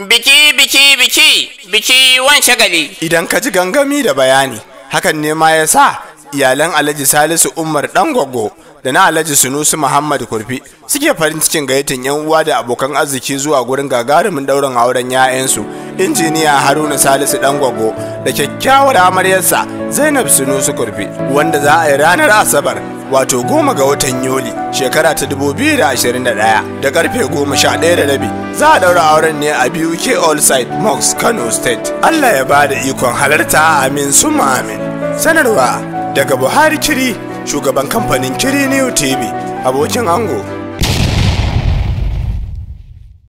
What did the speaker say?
Biki, biki, biki, biki wan shagali. Idan ka ji gangami da bayani, hakan ne ma ya sa iyalan Alhaji Salisu Umar ɗan gwaggo da na Alhaji Sunusi Muhammad Kurfi suke farin cikin gayyatin yan uwa da abokan arziki zuwa gurin gagarumin ɗaurin auren 'ya'yansu injiniya Haruna Salisu ɗan gwaggo da kyakkyawar amaryarsa Zainab Sunusi Kurfi wanda za a yi ranar Asabar wato goma ga watan Yuli shekara ta 2021 da karfe goma sha ɗaya da rabi za a ɗaura auren ne a BUK All Side Mox Kano State. Allah ya ba da ikon halarta amin summa amin. Sanarwa daga Buhari Kiri shugaban kamfanin Kiri New TV abokin ango